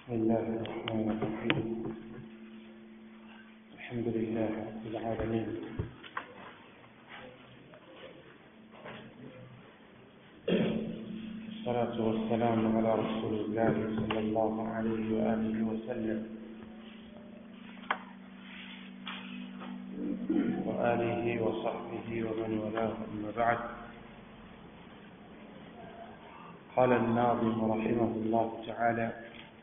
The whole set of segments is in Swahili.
بسم الله الرحمن الرحيم الحمد لله رب العالمين الصلاة والسلام على رسول الله صلى الله عليه وآله وسلم وآله وصحبه ومن والاه أما بعد قال الناظم رحمه الله تعالى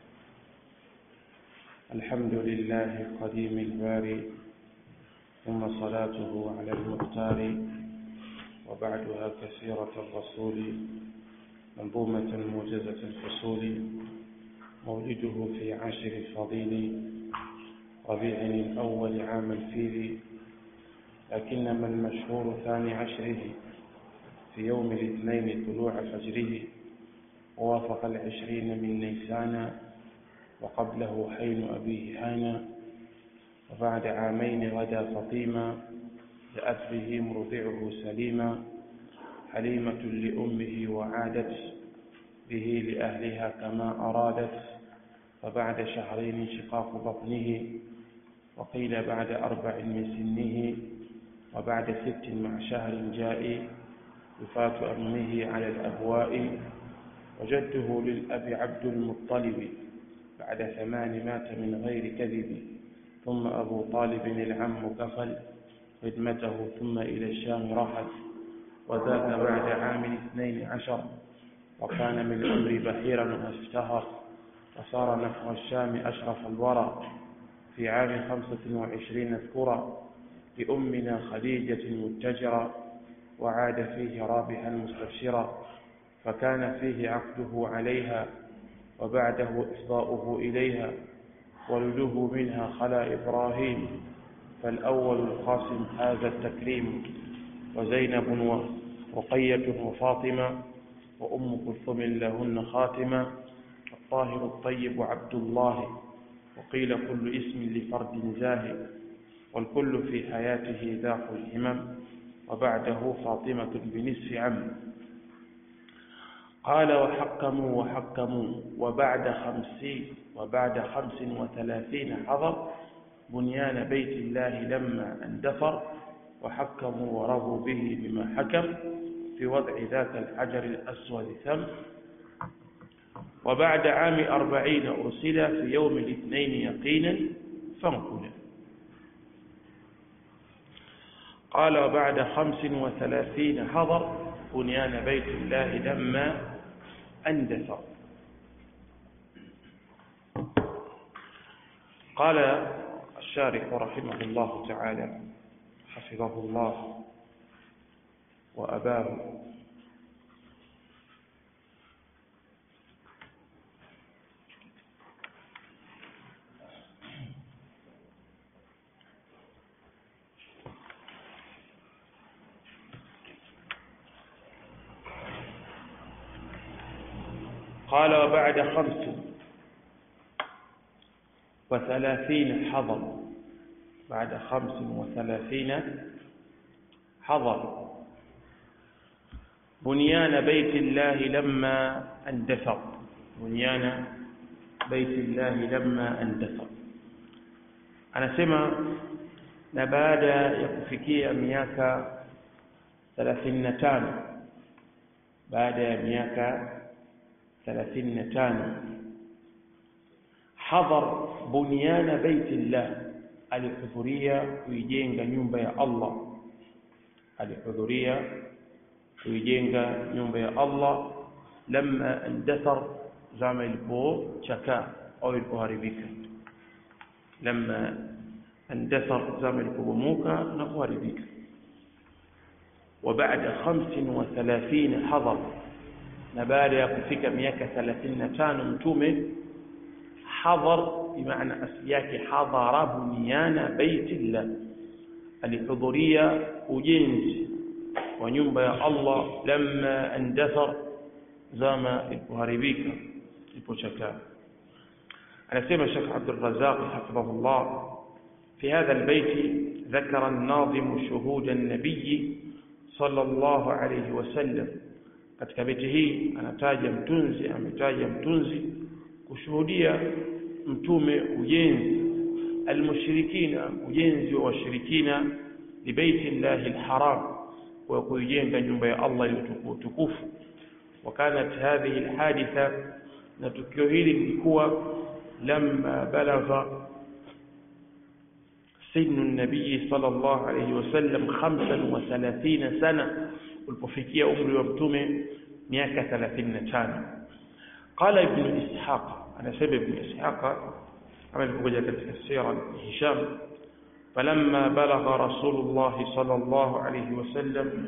الحمد لله قديم الباري ثم صلاته على المختار وبعدها كثيرة الرسول منظومة موجزة الفصول مولده في عاشر الفضيل ربيع الأول عام الفيل لكنما المشهور ثاني عشره في يوم الاثنين طلوع فجره ووافق العشرين من نيسان وقبله حين أبيه هانا وبعد عامين غدا فطيما جاءت به مرضعه سليما حليمة لأمه وعادت به لأهلها كما أرادت وبعد شهرين شقاق بطنه وقيل بعد أربع من سنه وبعد ست مع شهر جاء وفاة أمه على الأبواء وجده للأب عبد المطلب بعد ثمان مات من غير كذب ثم أبو طالب العم كفل خدمته ثم إلى الشام رحل وذاك بعد عام اثنين عشر وكان من الأمر بحيرا وافتهر وصار نحو الشام أشرف الورى في عام خمسة وعشرين اذكرا لأمنا خديجة متجرا وعاد فيه رابحا مستبشرا فكان فيه عقده عليها وبعده إفضاؤه إليها ولده منها خلا إبراهيم فالأول القاسم هذا التكريم وزينب ورقية وفاطمة وأم كلثوم لهن خاتمة الطاهر الطيب عبد الله وقيل كل اسم لفرد زاهد والكل في حياته ذاق الهمم وبعده فاطمة بنصف عم قال وحكموا وحكموا وبعد خمسين وبعد خمس وثلاثين حضر بنيان بيت الله لما اندثر وحكموا ورضوا به بما حكم في وضع ذاك الحجر الأسود ثم وبعد عام أربعين أرسل في يوم الاثنين يقينا فانقل قال وبعد خمس وثلاثين حضر بنيان بيت الله لما أندثر قال الشارح رحمه الله تعالى حفظه الله وأباه قال وبعد خمس وثلاثين حضر بعد خمس وثلاثين حضر بنيان بيت الله لما اندثر بنيان بيت الله لما اندثر anasema na baada ya kufikia miaka 35 baada ya miaka 35 hadhar bunyana baitillah alihudhuria kuijenga nyumba ya Allah alihudhuria kuijenga nyumba ya Allah lamma andathar zama ilipochakaa au ilipoharibika lamma andathar zama ilipobomoka na kuharibika وبعد 35 حضر na baada ya kufika miaka 35 mtume hadhar bimaana asli yake hadhara bunyana baitillah alihudhuria ujenzi wa nyumba ya Allah lamma andathar zama ilipoharibika ilipochakaa anasema Sheikh Abdul Razzaq hafidhahullah في هذا البيت ذكر الناظم شهود النبي صلى الله عليه وسلم katika beti hii anataja mtunzi ametaja mtunzi kushuhudia mtume ujenzi almushrikina ujenzi wa washirikina libaiti llahi alharam wa kuijenga nyumba ya Allah iliyotukufu وكانت هذه الحادثة نتكيو hili lilikuwa لما بلغ سن النبي صلى الله عليه وسلم 35 سنة ulipofikia umri wa mtume miaka 35 قال ابن اسحاق انا سبب ابن اسحاق kama ilivyokuja katika sira Hisham فلما بلغ رسول الله صلى الله عليه وسلم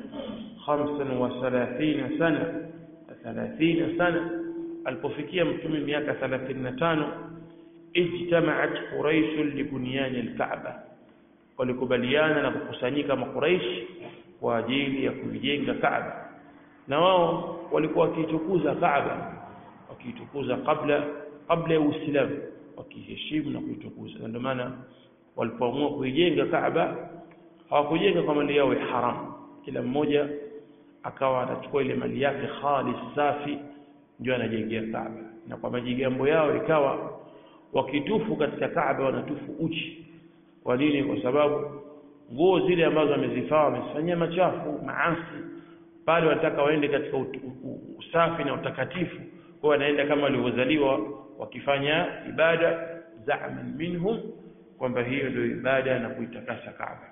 35 سنة 30 سنة alipofikia mtume miaka 35 ijtamaat quraish libunyan alkaaba walikubaliana na kukusanyika makuraish kwa ajili ya kuijenga kaaba na wao walikuwa wakiitukuza kaaba wakiitukuza kabla kabla ya uislamu wakiheshimu na kuitukuza na ndio maana walipoamua kuijenga kaaba hawakujenga kwa mali yao ya haram kila mmoja akawa anachukua ile mali yake khalis safi ndio anajengea Kaaba na kwa majigambo yao ikawa wakitufu katika Kaaba wanatufu uchi kwa nini kwa sababu nguo zile ambazo wamezifaa wamefanyia machafu maasi pale wanataka waende katika usafi na utakatifu kwa wanaenda kama walivyozaliwa wakifanya ibada za'man minhum kwamba hiyo ndio ibada na kuitakasa Kaaba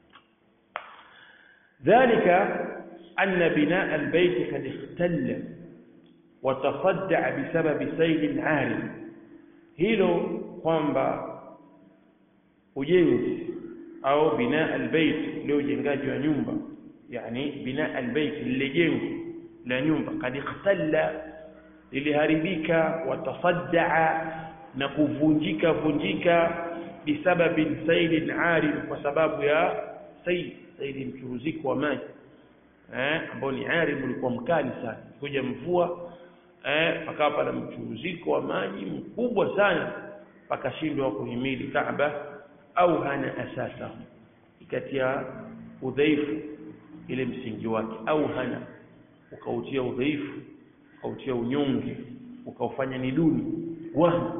dhalika أن بناء البيت قد اختل وتصدع بسبب سيل عارم hilo kwamba ujenzi au binaa albayt leo ujengaji wa nyumba yani binaa albayt lile jengo la nyumba kad ikhtalla liliharibika watasaddaa na kuvunjika vunjika bisababi sailin arim kwa sababu ya sail saili mchuruziko wa maji eh ambao ni arim ulikuwa mkali sana kuja mvua eh pakawa pana mchuruziko wa maji mkubwa sana pakashindwa kuhimili Kaaba au hana asasa ikatia udhaifu ile msingi wake au hana ukautia udhaifu ukautia unyonge ukaufanya ni duni wahna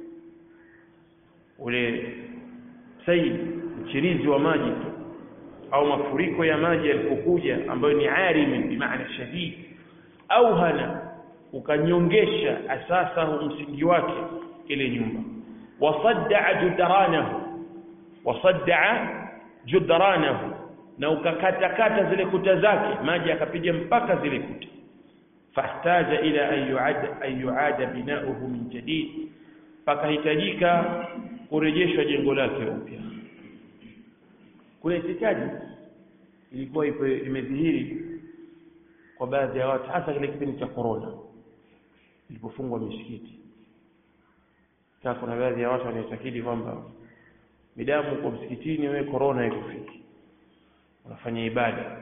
ule saidi mchirizi wa maji tu au mafuriko ya maji yalipokuja ambayo ni arim bi maana shadid au hana ukanyongesha asasa msingi wake ile nyumba wasadda judranahu wasadda judranahu na ukakata kata zile kuta zake maji akapiga mpaka zile kuta fahtaja ila an yuada an yuada binauhu min jadid pakahitajika kurejeshwa jengo lake upya kuna itikadi ilikuwa ipo imedhihiri kwa baadhi ya watu hasa kile kipindi cha corona ilipofungwa misikiti sasa kuna baadhi ya watu wanaitakidi kwamba midamu kwa msikitini wewe corona haikufiki unafanya ibada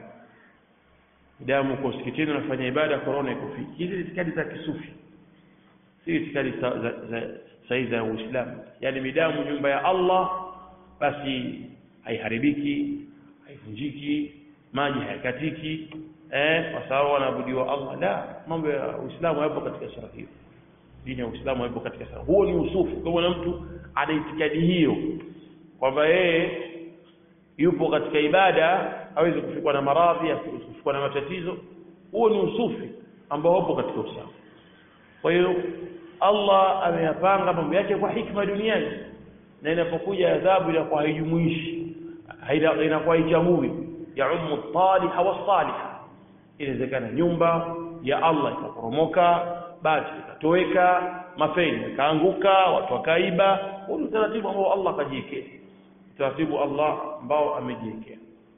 midamu kwa msikitini unafanya ibada corona haikufiki hizi itikadi za kisufi si itikadi za za sahihi za Uislamu yani midamu nyumba ya Allah basi haiharibiki haivunjiki maji hayakatiki eh kwa sababu wanaabudiwa Allah la mambo ya Uislamu hayapo katika sura hiyo dini ya Uislamu haipo katika sura huo ni usufu kama mtu ana itikadi hiyo kwamba yeye yupo katika ibada hawezi kufikwa na maradhi kufikwa na matatizo huo ni usufi ambao upo katika Uislamu kwa hiyo Allah ameyapanga mambo yake kwa hikma duniani na inapokuja adhabu inakuwa haijumuishi inakuwa haichamui ya ummu taliha wasaliha inawezekana nyumba ya Allah ikaporomoka bati ikatoweka mafeni ikaanguka watu wakaiba huu ni utaratibu ambao Allah akajiwekea utaratibu Allah ambao amejiwekea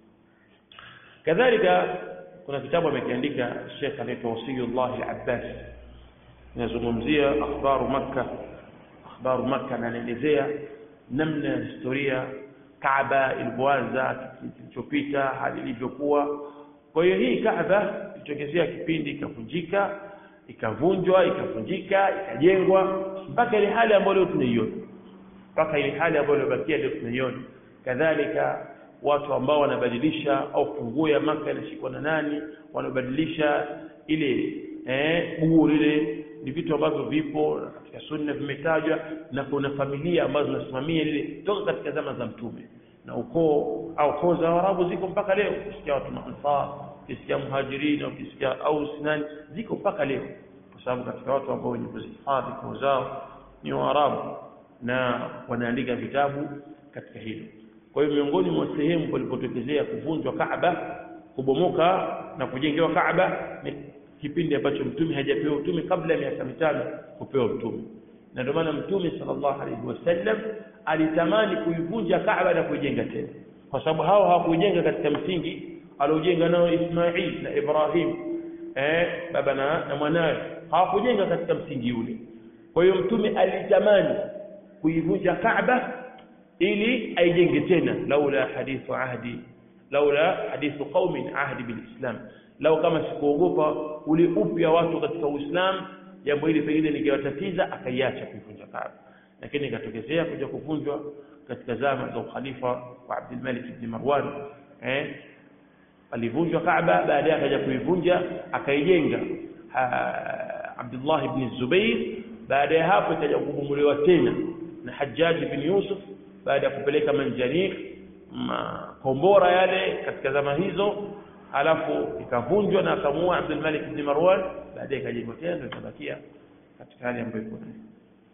kadhalika kuna kitabu amekiandika Sheikh anaitwa Wasiyullah al-Abbas inazungumzia akhbaru Makkah akhbaru Makkah na anaelezea namna ya historia Kaaba ilivyoanza kilichopita hali ilivyokuwa kwa hiyo hii Kaaba ilitokezea kipindi ikavunjika ikavunjwa ikavunjika ikajengwa mpaka ile hali ambayo leo tunaiona mpaka ile hali ambayo ilibakia leo tunaiona kadhalika watu ambao wanabadilisha au funguo ya maka inashikwa na nani wanabadilisha ile eh bugu lile ni vitu ambavyo vipo katika sunna vimetajwa na kuna familia ambazo zinasimamia lile toka katika zama za mtume na ukoo au koo za Waarabu ziko mpaka leo ukisikia watu maansar ukisikia muhajirin ukisikia au sinani ziko mpaka leo kwa sababu katika watu ambao wenye kuzihifadhi koo zao ni Waarabu na wanaandika vitabu katika hilo kwa hiyo miongoni mwa sehemu palipotokezea kuvunjwa Kaaba kubomoka na kujengewa Kaaba ni kipindi ambacho mtume hajapewa utume kabla ya miaka mitano kupewa utume na ndio maana mtume sallallahu alaihi wasallam alitamani kuivunja Kaaba na kuijenga tena kwa sababu hao hawakujenga katika msingi aliojenga nao Ismail na Ibrahim eh baba na, na mwanawe hawakujenga katika msingi ule kwa hiyo mtume alitamani kuivunja Kaaba ili aijenge tena laula hadithu ahdi laula hadithu qaumin ahdi bilislam lau kama sikuogopa ule upya watu katika Uislamu jambo hili pengine lingewatatiza akaiacha kuivunja Kaaba lakini ikatokezea kuja kuvunjwa katika zama za ukhalifa wa Abdul Malik ibn Marwan eh alivunjwa Kaaba baadaye akaja kuivunja akaijenga Abdullah ibn Zubair baada ya hapo ikaja kubomolewa tena na Hajjaj ibn Yusuf baada ya kupeleka manjanik makombora yale katika zama hizo alafu ikavunjwa na akamua Abdul Malik ibn Marwan baadaye ikajengwa tena ndio ikabakia katika hali ambayo iko nayo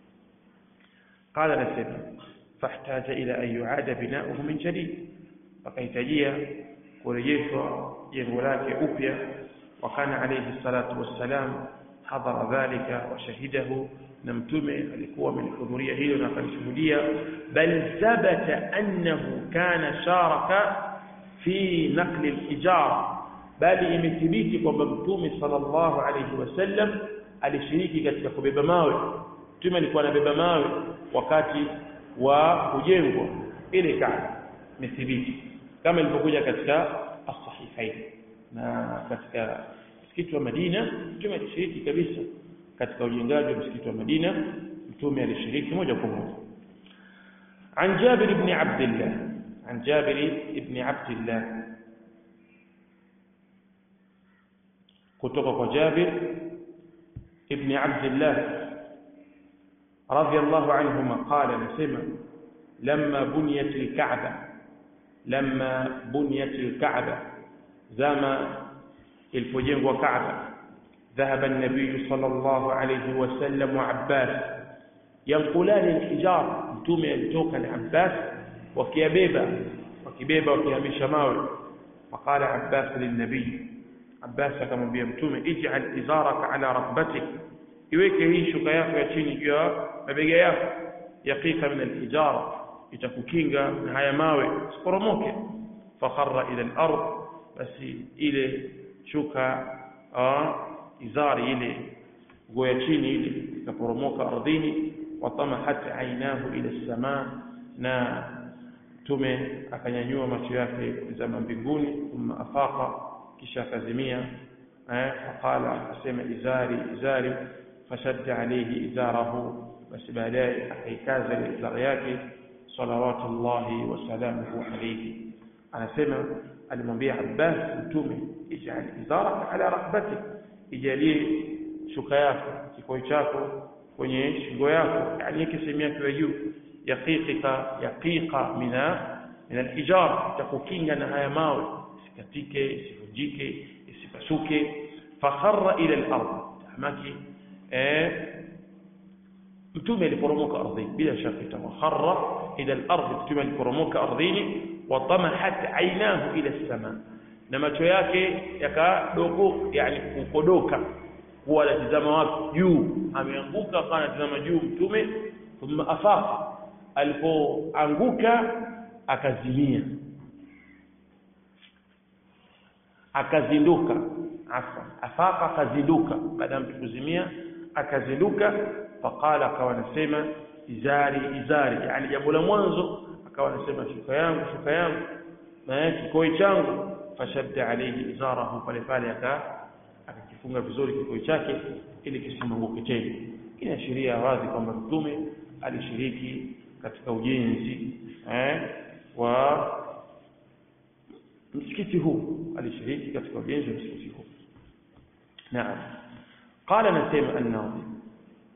قال نسيب فاحتاج إلى أن يعاد بناؤه من جديد فكيتجيا kurejeshwa jengo lake upya wakana alayhi salatu wassalam hadhara dhalika wa shahidahu na mtume alikuwa amelihudhuria hilo na akalishuhudia bal thabata annahu kana sharaka fi naqli al-ijara bali imethibiti kwamba mtume sallallahu alayhi wasallam alishiriki katika kubeba mawe mtume alikuwa anabeba mawe wakati wa kujengwa ile Kaaba imethibiti kama ilivyokuja katika as-sahihain na katika msikiti wa Madina mtume alishiriki kabisa katika ujengaji wa msikiti wa Madina mtume alishiriki moja kwa moja عن جابر بن عبد الله عن جابر بن عبد الله kutoka kwa Jabir ibn Abdullah radiyallahu anhuma qala nasema lamma buniyat al-Ka'bah lamma buniyat al-Ka'bah zama ilipojengwa Ka'bah ذهب النبي صلى الله عليه وسلم وعباس ينقلان الحجار mtume alitoka na Abbas wakiyabeba wakibeba wakihamisha mawe فقال عباس للنبي Abbas akamwambia mtume ij'al izaraka ala rakbatik iweke hii shuka yako ya chini juu ya mabega yako yaqiqa min al-ijara itakukinga na haya mawe usiporomoke fakharra ila al-ard basi ile shuka izari ile nguo ya chini ile ikaporomoka ardhini watamahat ainahu ila as-samaa na mtume akanyanyua macho yake kutazama mbinguni thumma afaqa kisha akazimia eh faqala akasema izari izari fashadda alayhi izarahu basi baadaye akaikaza ile izari yake salawatullahi wa salamuhu alayhi anasema alimwambia Abbas mtume ij'al izaraka ala rakbatik ijalie shuka yako kikoi chako kwenye shingo yako yani yake sehemu yake ya juu yaqiqika yaqiqa mina min al-hijar takukinga na haya mawe isikatike isivunjike isipasuke fakharra ila al-ard tamaki eh mtume aliporomoka ardhini bila shaka itamakharra ila al-ard mtume aliporomoka ardhini wa tamahat aynahu ila as-sama na macho yake yakadogo yani kukodoka kuwa anatizama wapi juu ameanguka akawa anatizama juu mtume thumma afaqa alipoanguka akazimia akazinduka afwan afaqa akazinduka baada ya mtu kuzimia akazinduka faqala akawa anasema izari izari yani jambo la mwanzo akawa anasema shuka yangu shuka yangu na kikoi changu fashadda alayhi izarahu pale pale aka akakifunga vizuri kikoi chake ili kisimwanguke tena inaashiria wazi kwamba mtume alishiriki katika ujenzi eh, wa msikiti huu alishiriki katika ujenzi wa msikiti huu naam qala nasema an-nadhim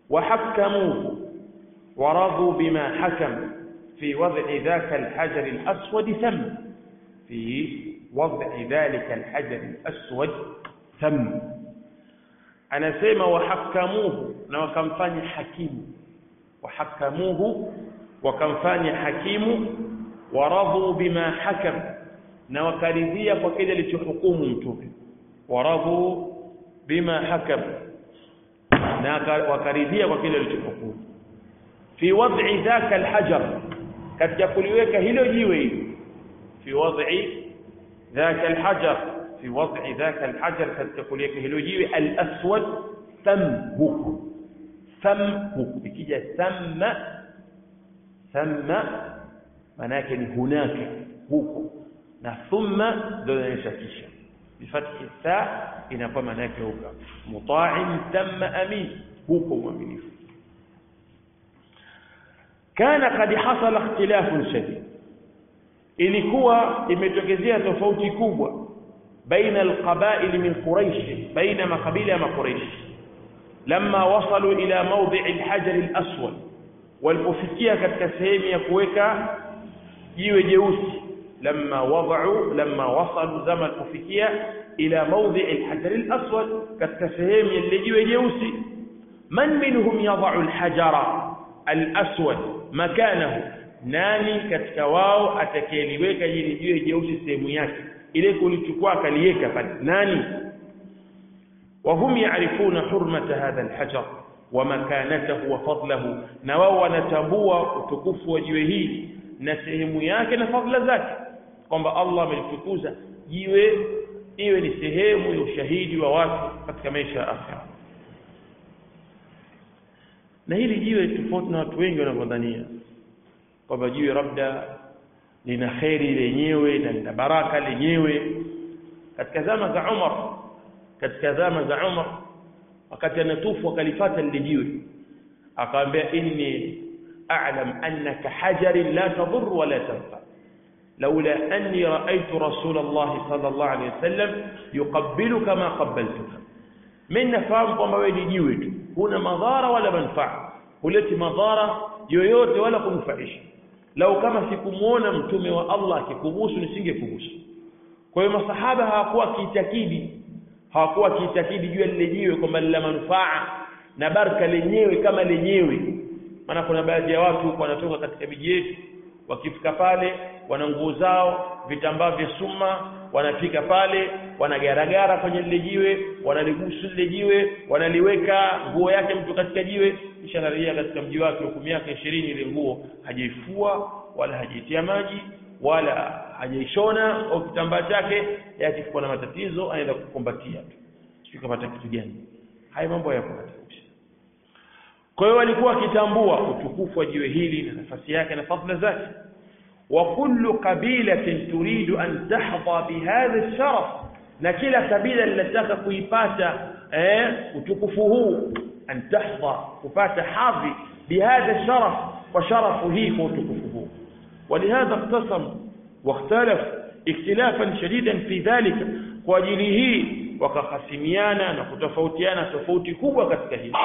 وحكموه ورضوا بما حكم في وضع ذاك الحجر الأسود ثم في وضع ذلك الحجر الأسود ثم anasema wahakamuhu na wakamfanya hakimu wahakamuhu wakamfanya hakimu waradhu bima hakam na wakaridhia kwa kile alichohukumu mtume waradhu bima hakam na wakaridhia kwa kile alichohukumu fi wad'i dhaka alhajar katika kuliweka hilo jiwe hilo fi wad'i dhaka alhajar fi wad'i dhaka alhajar katika kuliweka hilo jiwe alaswad thamhu thamhu ikija thamma thamma maana yake ni hunaka huko na thumma ndio inaonyesha kisha bifathi tha inakuwa maana yake huko muta'in thamma amin huko mwaminifu kana kad hasala ikhtilafun shadid ilikuwa imetokezea tofauti kubwa baina alqabail min quraish baina makabila ya quraish lamma wasalu ila mawdi' alhajar alaswad walipofikia katika sehemu ya kuweka jiwe jeusi lamma wada'u lamma wasalu zama kufikia ila mawdi' alhajar alaswad katika sehemu ya jiwe jeusi man minhum yada'u alhajara alaswad makanahu nani katika wao atakayeliweka jini jiwe jeusi sehemu yake ile kulichukua akaliweka pale nani وهم يعرفون حرمة هذا الحجر ومكانته وفضله na wao wanatambua utukufu wa jiwe hili na sehemu yake na fadhila zake kwamba Allah amelitukuza jiwe iwe ni sehemu ya ushahidi wa watu katika maisha ya akhera na hili jiwe tofauti na watu wengi wanavyodhania kwamba jiwe labda lina kheri lenyewe na lina baraka lenyewe katika zama za Umar katika zama za Umar wakati anatufu akalifata lile jiwe akamwambia inni a'lam annaka hajarin la tadur wa la tanfa لولا أني رأيت رسول الله صلى الله عليه وسلم يقبلك ما قبلتك من نفهم kwamba wewe ni jiwe tu huna madhara wala manfaa huleti madhara yoyote wala kunufaisha lau kama sikumuona mtume wa Allah akikubusu nisingekubusu kwa hiyo masahaba hawakuwa kiitakidi hawakuwa kiitakidi juu ya lile jiwe kwamba lina manufaa na baraka lenyewe kama lenyewe maana kuna baadhi ya watu wanatoka katika miji yetu wakifika pale wana nguo zao vitambaa vya suma wanafika pale wanagaragara kwenye lile jiwe wanaligusu lile jiwe wanaliweka nguo yake mtu katika jiwe kisha anarejea katika mji wake huku miaka ishirini ile nguo hajaifua wala hajaitia maji wala hajaishona au kitambaa chake yakifukua na matatizo anaenda kukumbatia tu sio kapata kitu gani haya mambo yako katika kwa hiyo walikuwa wakitambua utukufu wa jiwe hili na nafasi yake na fadhila zake wa kullu qabilatin turidu an tahdha bihadha alsharaf na kila kabila linataka kuipata eh, utukufu huu an tahdha kupata hadhi bihadha alsharaf kwa sharafu hii kwa utukufu huu ولهذا اقتسموا واختلفوا اختلافا شديدا في ذلك kwa ajili hii wakahasimiana na kutofautiana tofauti kubwa katika hili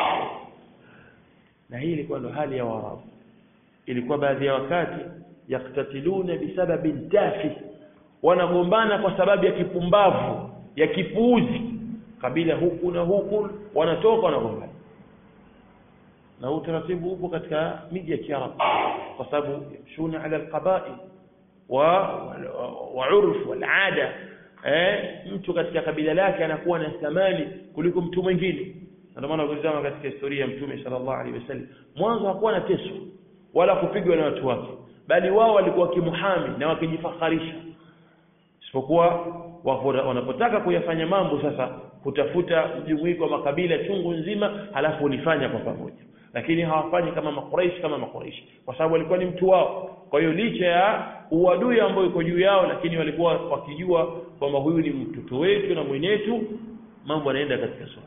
na hii ilikuwa ndo hali ya Waarabu ilikuwa baadhi ya wakati yaktatiluna bisababi tafi wanagombana kwa sababu ya kipumbavu ya kipuuzi kabila huku na huku wanatoka wanagombana na huu utaratibu upo katika miji ya Kiarabu kwa sababu yamshuna ala alqabail wa wa urf wal ada eh mtu katika kabila lake anakuwa na thamani kuliko mtu mwingine ndio maana ukizama katika historia ya mtume sallallahu alaihi wasallam mwanzo hakuwa na teso wala kupigwa na watu wake bali wao walikuwa kimuhami na wakijifakharisha isipokuwa wanapotaka kuyafanya mambo sasa kutafuta mjumuiko wa makabila chungu nzima halafu ulifanya kwa pamoja lakini hawafanyi kama makuraishi kama makuraishi kwa sababu walikuwa ni mtu wao kwa hiyo licha ya uadui ambao iko juu yao lakini walikuwa wakijua kwamba huyu ni mtoto wetu na mwenetu mambo yanaenda katika sura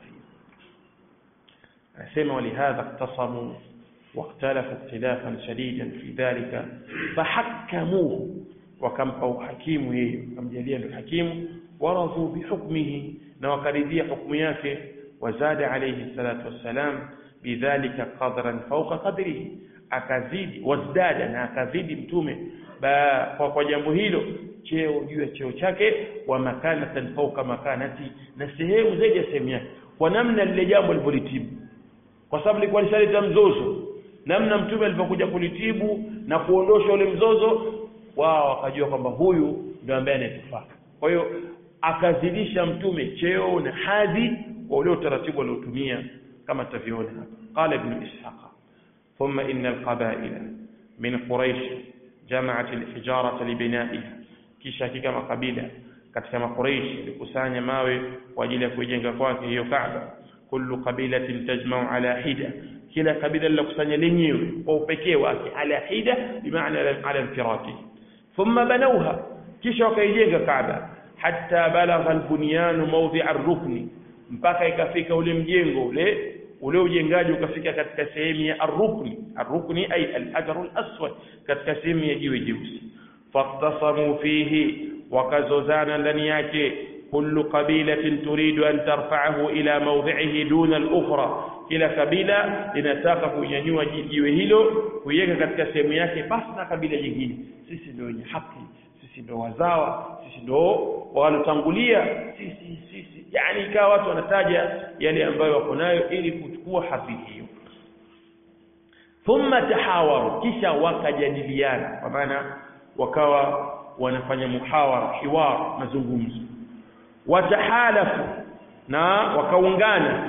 anasema walihadha iqtasamu واختلفوا اختلافا شديدا في ذلك فحكموه وكمpa uhakimu yeye kamjalia ndio hakimu waradhu bihukmihi na wakaridhia hukumu yake wazada alayhi salatu wassalam bidhalika qadran fawqa qadrihi akazidi wazdada na akazidi mtume ba, kwa, kwa jambo hilo cheo juu ya cheo chake wa makanatan fawqa makanati na sehemu zaidi ya sehemu yake kwa namna lile jambo lilivyolitibu kwa sababu lilikuwa lishaleta mzozo namna mtume alipokuja kulitibu na kuondosha ule mzozo wao wakajua kwamba huyu ndio ambaye anatufaa kwa hiyo akazidisha mtume cheo na hadhi kwa ule utaratibu aliotumia kama tutavyoona hapa qala ibn ishaq thumma inna alqaba'ila min quraish jama'at alhijarata libina'iha kisha hakika makabila katika makuraish ilikusanya mawe kwa ajili ya kujenga kwake hiyo Kaaba kullu qabilatin tajma'u ala hida kila kabila lilokusanya lenyewe kwa upekee wake ala hida bimaana ala infirati thumma banawha kisha wakaijenga Kaaba hatta balagha albunyan mawdi'a ar-rukni mpaka ikafika ule mjengo ule ule ujengaji ukafika katika sehemu ya ar-rukni ar-rukni ay al-hajar al-aswad katika sehemu ya jiwe jeusi faqtasamu fihi wakazozana ndani yake kullu qabilatin turidu an tarfa'ahu ila mawdhi'ihi duna al-ukhra kila kabila linataka kunyanyua jiwe hilo kuiweka katika sehemu yake basi na kabila jingine sisi ndio wenye haki sisi ndio wazawa sisi ndio walotangulia sisi sisi yani ikawa watu wanataja yale ambayo wako nayo ili kuchukua hadhi hiyo thumma tahawaru kisha wakajadiliana kwa maana wakawa wanafanya muhawara hiwar mazungumzo watahalafu na wakaungana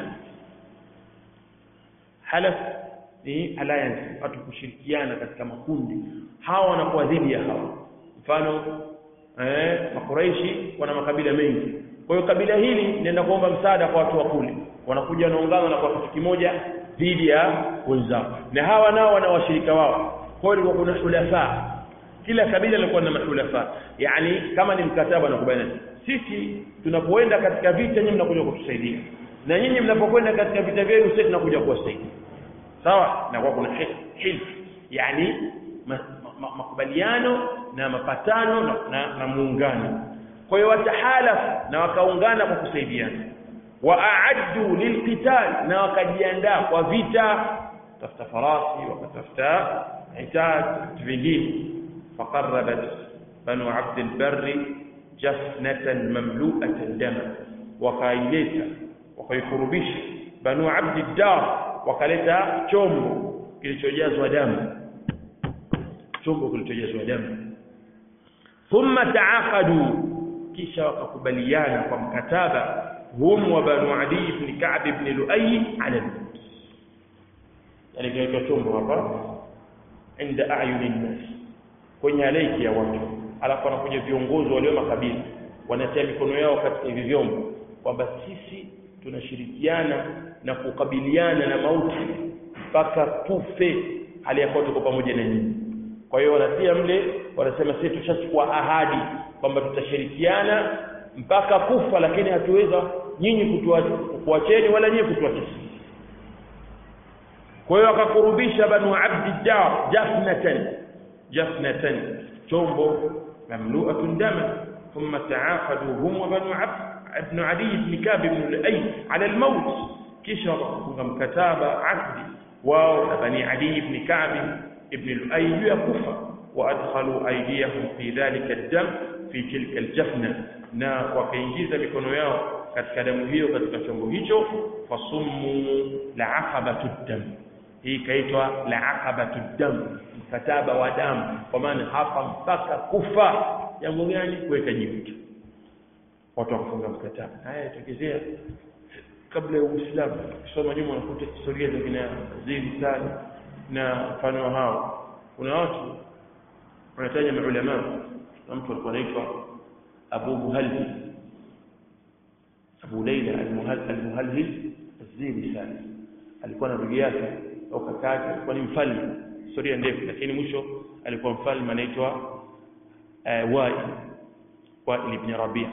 halaf ni alliance watu kushirikiana katika makundi hawa wanakuwa dhidi ya hawa mfano eh makuraishi wana makabila mengi kwa hiyo kabila hili linaenda kuomba msaada kwa watu wa kule wanakuja wanaungana na kwa kitu kimoja dhidi ya wenzao na hawa nao wana washirika wao kwa hiyo kuna hulafa kila kabila lilikuwa na mahulafa yani kama ni mkataba na kubana sisi tunapoenda katika vita nyinyi mnakuja kutusaidia na nyinyi mnapokwenda katika vita vyenu sisi tunakuja kuwasaidia sawa na kwa kuna hilf yani makubaliano na mapatano na, na, na muungano kwa hiyo watahalaf na wakaungana kwa kusaidiana waaaddu lilqital na wakajiandaa kwa vita tafuta farasi wakatafuta itaj vingine فقربت بنو عبد البر جفنة مملوءة دما وكايلتا وكيقربش بنو عبد الدار وكالeta chombo kilichojazwa damu chombo kilichojazwa damu thumma taaqadu kisha wakakubaliana kwa mkataba hum wa banu adi ibn ka'b ibn lu'ay ala al-maut yani kaitwa chombo hapa inda a'yuni an-nas kwenye halaiki ya watu alafu wanakuja viongozi walio makabila wanatia mikono yao katika hivi vyombo kwamba sisi tunashirikiana na kukabiliana na mauti mpaka tufe hali ya kuwa tuko pamoja na nyinyi kwa hiyo wanatia mle wanasema sisi tushachukua ahadi kwamba tutashirikiana mpaka kufa lakini hatuweza nyinyi kutuacheni wala nyinyi kutuacha kwa hiyo akakurubisha banu abdiddar jafnatan جفنة شومبو مملوءة دما ثم تعاقدوا هم وبنو عبد ابن علي بن كعب بن لؤي على الموت كشر مكتاب عقد وبني علي بن كعب بن لؤي يكفى وأدخلوا أيديهم في ذلك الدم في تلك الجفنة na wakaingiza mikono yao katika damu hiyo katika chombo hicho fasummu la aqabatu dam hii ikaitwa la aqabatu dam mkataba wa damu kwa maana hapa mpaka kufa jambo gani kuweka jiwe watu wakafunga mkataba haya itokezea kabla ya Uislamu kusoma nyuma unakuta historia za kina Zili sana na mfano hao kuna watu wanataja maulama na mtu alikuwa anaitwa Abu Muhalhil Abu Laila al-Muhalhil Zili sana alikuwa na ndugu yake au kaka yake alikuwa ni mfalme historia ndefu lakini mwisho alikuwa mfalme anaitwa uh, Wail Wail ibn Rabi'a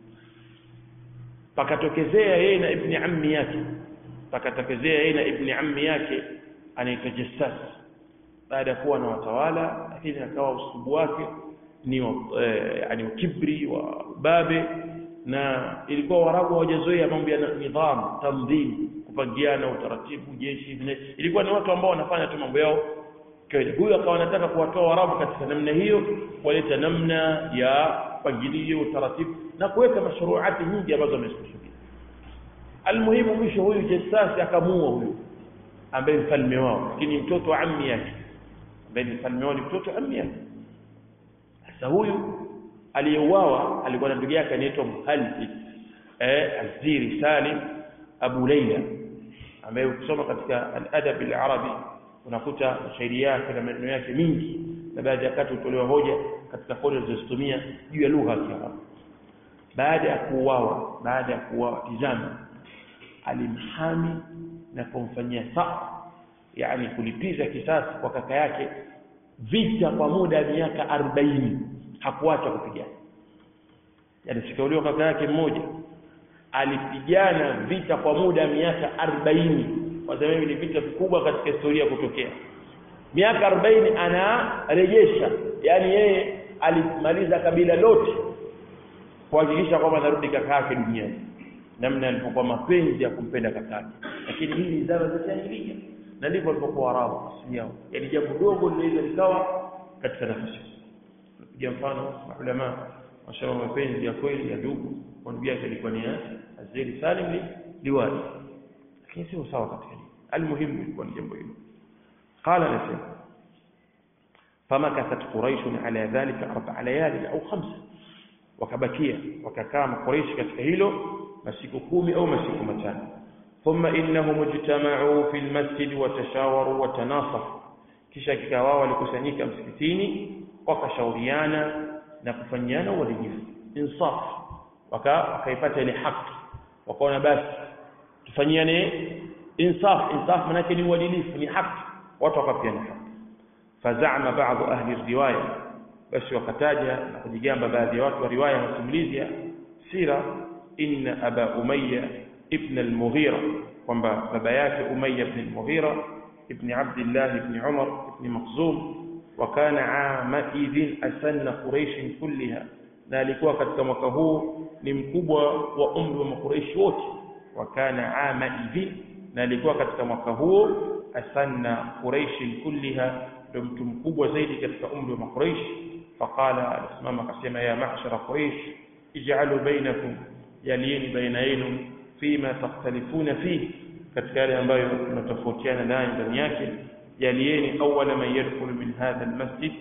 pakatokezea yeye na ibni ammi yake pakatokezea yeye na ibni ammi yake anaitwa Jassas baada ya kuwa na watawala lakini akawa usubu wake ni eh, yani kibri wa babe na ilikuwa Waarabu hawajazoea mambo ya nidhamu tanzim kupangiana utaratibu jeshi vile ilikuwa ni watu ambao wanafanya tu mambo yao kawaida huyu akawa anataka kuwatoa Waarabu katika namna hiyo kuleta namna ya mpangilio utaratibu na kuweka mashuruati nyingi ambazo amezikusudia almuhimu mwisho huyu Jassasi akamuua huyu ambaye mfalme wao lakini mtoto wa ammi yake ambaye ni mfalme wao ni mtoto wa ammi yake sasa huyu aliyeuawa alikuwa na ndugu yake anaitwa Muhalli eh Aziri Salim Abu Laila ambaye ukisoma katika al-adab al-arabi unakuta mashairi yake na maneno yake mingi na baadhi ya wakati hutolewa hoja katika hoja zilizotumia juu ya lugha ya Kiarabu baada ya kuuawa baada ya kuuawa tizama alimhami na kumfanyia saa yani kulipiza kisasi kwa kaka yake vita kwa muda wa miaka 40 hakuacha kupigana yani sikauliwa kaka yake mmoja alipigana vita kwa muda wa miaka 40 kwa sababu ni vita vikubwa katika historia kutokea miaka 40 anarejesha yani yeye alimaliza kabila lote kuhakikisha kwamba anarudi kaka yake duniani namna alipokuwa mapenzi ya kumpenda kaka yake lakini hii ni zama za jahiliya na ndivyo walipokuwa Arabu asili yao yani jambo dogo linaweza likawa katika nafasi piga mfano maulama washauri mapenzi ya kweli ya ndugu kwa ndugu yake alikuwa ni Azeri Salim li liwali lakini sio sawa katika hili almuhimu ilikuwa ni jambo hilo قال نسيم فمكثت قريش على ذلك أربع ليال أو خمسة وكبكية وككام قريش katika hilo masiku kumi au masiku matano ثم إنهم اجتمعوا في المسجد وتشاوروا وتناصفوا kisha kikawao walikusanyika msikitini wakashauriana na kufanyiana uadilifu insaf waka wakaipata ile haki wakaona basi tufanyiane insaf insaf maana ni uadilifu ni haki watu wakapiana haki fazama baadhi ahli riwaya basi wakataja na kujigamba baadhi ya watu wa riwaya na simulizi sira inna aba umayya ibn al-mughira kwamba baba yake umayya ibn al-mughira ibn abdullah ibn umar ibn makhzum وكان عامئذ أسن قريش كلها na alikuwa katika mwaka huu ni mkubwa wa umri wa makuraishi wote wakana ama idhin na alikuwa katika mwaka huu asanna quraish kulliha ndio mtu mkubwa zaidi katika umri wa makuraish faqala alisimama akasema ya ma'shara quraish ij'alu bainakum yalieni baina yenu fima takhtalifuna fihi katika yale ambayo tunatofautiana nayo ndani yake يليني أول من يدخل من هذا المسجد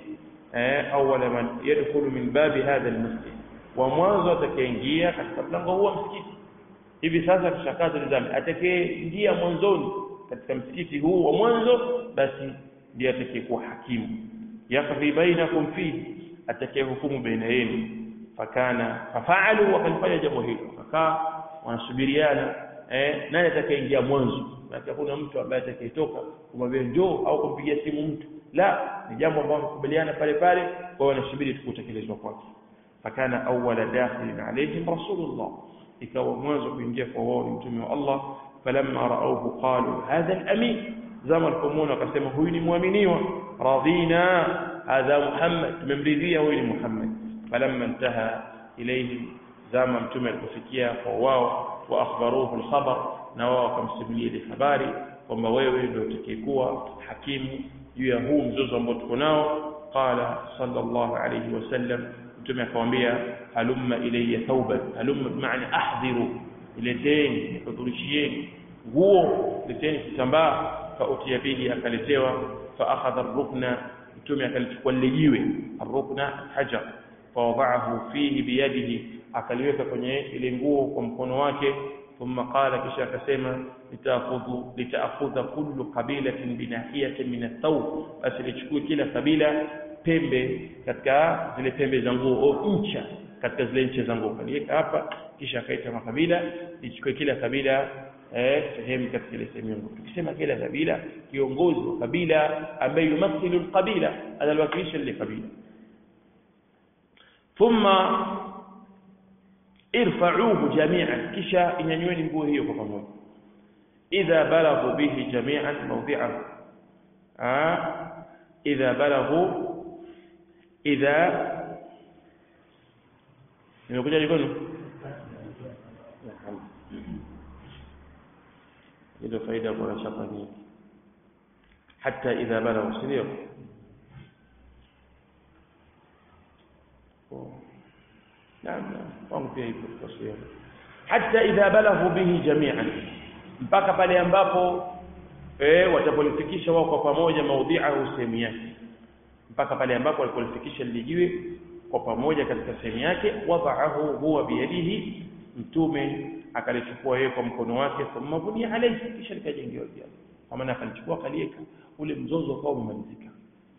أول من يدخل من باب هذا المسجد ومwanzo atakayeingia katika mlango huo msikiti hivi sasa tushakaza nidhamu atakayeingia mwanzoni katika msikiti huu wa mwanzo basi ndiye atakayekuwa hakimu yakdhi bainakum fihi atakayehukumu baina yenu fakana fafaalu wakalifanya jambo hilo wakakaa wanasubiriana eh nani atakayeingia mwanzo na hakuna mtu ambaye atakayetoka kumwambia njoo au kumpigia simu mtu la ni jambo ambalo wamekubaliana pale pale kwa hiyo wanasubiri tukutekelezwa kwake fakana awwala dakhilin alayhim rasulullah ikawa mwanzo kuingia kwa wao ni mtume wa Allah falamma raauhu qalu hadha al-amin zama alipomwona wakasema huyu ni muaminiwa radina hadha muhammad tumemridhia huyu ni muhammad falamma intaha ilayhim zama mtume alipofikia kwa wao wa akhbaruhu al-khabar na wao wakamsimulia ile habari kwamba wewe ndio utakayekuwa hakimu juu ya huu mzozo ambao tuko nao qala sallallahu alayhi wasallam mtume akamwambia halumma ilayya thawban halumma bimaana ahdhiru ileteni nikuturishieni nguo leteni kitambaa fa utiya bihi akaletewa fa akhadha ar-rukna mtume akalichukua lile jiwe ar-rukna hajar fa wada'ahu fihi biyadihi akaliweka kwenye ile nguo kwa mkono wake ثم قال kisha akasema litaakhudhu litaakhudha kullu qabilatin binahiyatin min ath-thawb basi lichukue kila kabila pembe katika zile pembe za nguo au ncha katika zile ncha za nguo kaliweka hapa kisha akaita makabila lichukue kila kabila eh sehemu katika ile sehemu nguo tukisema kila kabila kiongozi wa kabila ambaye yumathilu al-qabila analwakilisha ile kabila thumma irfa'uhu jami'an kisha inyanyweni nguo hiyo kwa pamoja idha balaghu bihi jami'an mawdi'ahu ah idha balaghu idha nimekuja jikoni ndio faida kwa shaka nyingi hata idha balagha sindio naam wangu pia ipo taswira hata idha balaghu bihi jami'an mpaka pale ambapo eh watapolifikisha wao kwa pamoja maudhi'ahu sehemu yake mpaka pale ambapo walipolifikisha lilijiwe kwa pamoja katika sehemu yake wada'ahu huwa biyadihi mtume akalichukua yeye kwa mkono wake thumma bunia alayhi kisha likajengewa juu kwa maana akalichukua akaliweka ule mzozo ukawa umemalizika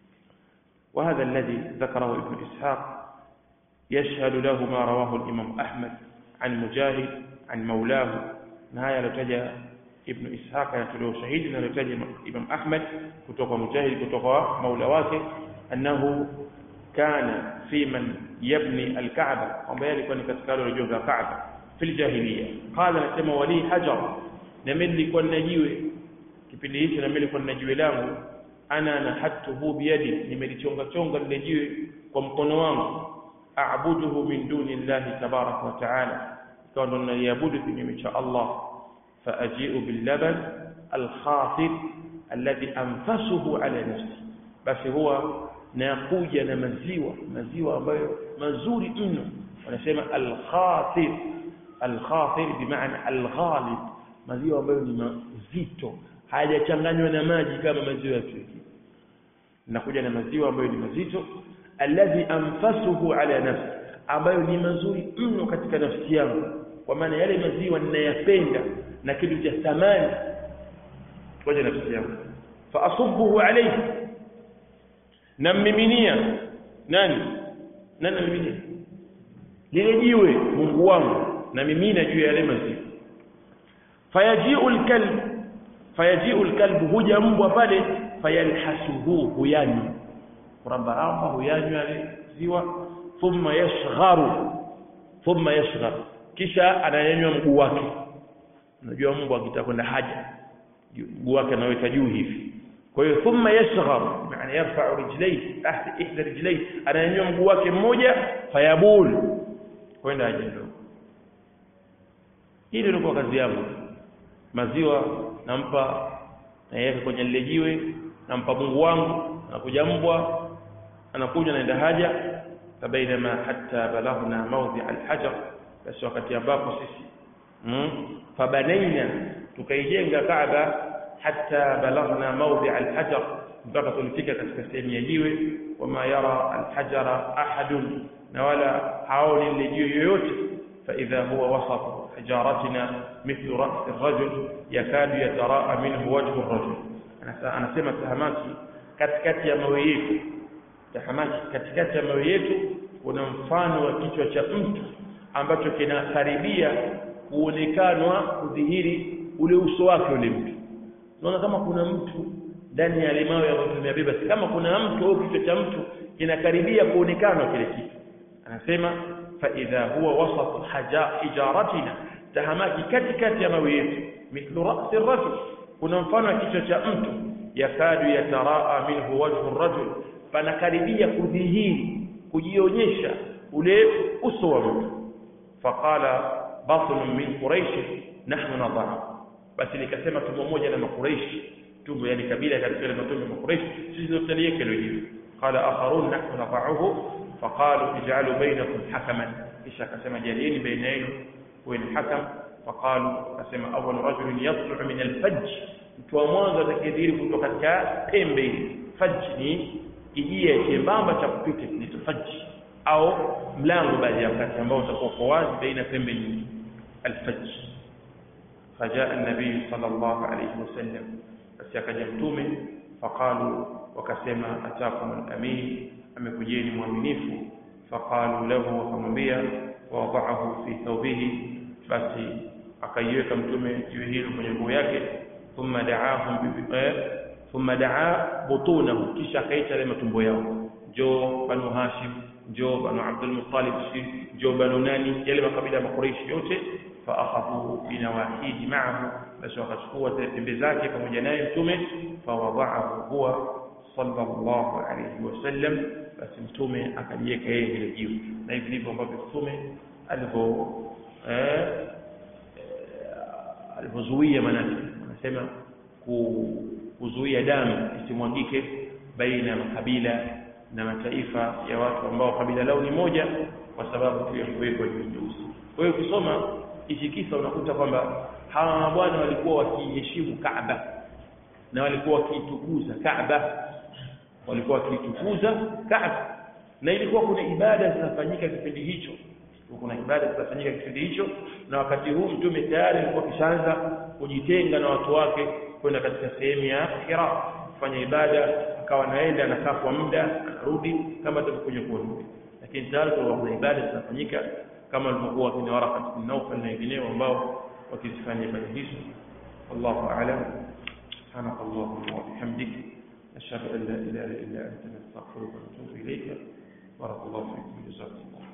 وهذا الذي ذكره ابن إسحاق يشهد له ما رواه الإمام أحمد عن مجاهد عن مولاه نهاية لتجى ابن إسحاق يتلو شهيد لتجى إمام أحمد كتوقع مجاهد كتوقع مولاواته أنه كان في من يبني الكعبة وما يلقى كتكالو رجوع الكعبة في الجاهلية قال نسمى ولي حجر نملي كنا جيوه kipindi hicho na mimi nilikuwa nina jiwe langu ana nahatuhu biyadi nimelichonga chonga lile jiwe kwa mkono wangu aabuduhu min duni llahi tabaraka wa taala ikawa ndo naliabudu kinyume cha Allah faajiu billaban alkhatir alladhi anfasuhu ala nafsi basi huwa nakuja na maziwa maziwa ambayo mazuri mno wanasema alkhatir alkhatir bimaana alghalib maziwa ambayo ni mazito hayajachanganywa na maji kama maziwa ya kiki nakuja na maziwa ambayo ni mazito alladhi anfasuhu ala nafsi ambayo ni mazuri mno katika nafsi yangu kwa maana yale maziwa ninayapenda na kitu cha thamani kwa nafsi yangu fa asubbuhu alayhi nammiminia nani nani namiminia lile jiwe Mungu wangu na mimina juu ya yale maziwa fayaji'u alkalb fayaji'u alkalbu huja mbwa pale fayalhasuhu huyanywa kurambaramba huyanywa yale ziwa thumma yashgharu thumma yashghar kisha ananyanywa mguu wake unajua mbwa akitaka kwenda haja mguu wake anaweka juu hivi kwa hiyo thumma yashghar maana yarfa'u rijlayhi tahta ihda rijlayhi ananyanywa mguu wake mmoja fayabul kwenda haja ndogo hili ndio kazi yangu maziwa nampa naiweka kwenye lile jiwe nampa Mungu wangu anakuja mbwa anakuja naenda haja fabainama hatta balaghna mawdi' alhajar basi wakati ambapo sisi mm, fabanaina tukaijenga Kaaba hatta balaghna mawdi' alhajar mpaka tulifika katika sehemu ya jiwe wama yara alhajara ahadun na wala haoni lile jiwe yoyote فإذا هو وسط حجارتنا مثل رأس الرجل يكاد يتراءى منه وجه الرجل أنا سمع تهماتي katikati ya mawe yetu tahamaki katikati ya mawe yetu kuna mfano wa kichwa cha mtu ambacho kinakaribia kuonekanwa kudhihiri ule uso wake ule mtu unaona kama kuna mtu ndani ya mawe ambayo tumeyabeba kama kuna mtu au kichwa cha mtu kinakaribia kuonekanwa kile kitu anasema فإذا هو وسط حجارتنا tahamaki katikati ya mawe yetu mithlu ra'si ar-rajul kuna mfano wa kichwa cha mtu yakadu yataraa minhu wajhu ar-rajul panakaribia kudhihiri kujionyesha ule uso wa mtu faqala batn min quraish nahnu nadha basi nikasema tumbo moja na makuraishi tumbo yani kabila katika ile matumbo ya makuraishi sisi tunaliweka leo qala akharun nahnu nadha'uhu فقالوا اجعلوا بينكم حكما kisha akasema jalieni baina yenu kuwe ni hakam faqalu akasema awwal rajul yatlu min alfajj mtu wa mwanzo atakayedhiri kutoka katika pembe hili fajj ni kijia chembamba cha kupita kinaitwa fajj au mlango baadhi ya wakati ambao utakuwa kwa wazi baina pembe nyingi alfajj فجاء النبي صلى الله عليه وسلم بس akaja mtume faqalu wakasema atakum al-amin amekujeni mwaminifu faqalu lahu wakamwambia wadaahu fi thawbihi basi akaiweka mtume jiwe hilo kwenye nguo yake thumma da'ahum thumma da'a butunahu kisha akaita ile matumbo yao jo banu hashim jo banu abdul muttalib jo banu nani yale makabila ya makuraishi yote fa akhadhu binawahihi ma'ahu basi wakachukua zile pembe zake pamoja naye mtume fa wada'ahu huwa sallallahu alayhi wasallam basi mtume akaliweka yeye ile jiwe na hivi ndivyo ambavyo mtume alivyo eh alivyozuia manake nasema kuzuia damu isimwagike baina ya makabila na mataifa ya watu ambao kabila lao ni moja kwa sababu tu ya kuwekwa juu nyeusi kwa hiyo ukisoma hichi kisa unakuta kwamba hawa mabwana walikuwa wakiheshimu Kaaba na walikuwa wakiitukuza Kaaba walikuwa wakiitukuza Kaaba na ilikuwa kuna ibada zinafanyika kipindi hicho kuna ibada zinafanyika kipindi hicho na wakati huu mtume tayari alikuwa kishaanza kujitenga na watu wake kwenda katika sehemu ya Hira kufanya ibada akawa anaenda anakaa kwa muda anarudi kama tutakuja kuona lakini tayari kuna ibada zinafanyika kama walivyokuwa kina Waraqat bin Nawfal na wengineo ambao wakizifanya ibada hizo wallahu a'lam سبحانك اللهم وبحمدك أشهد أن لا إله إلا أنت نستغفرك ونتوب إليك بارك الله فيكم جزاكم الله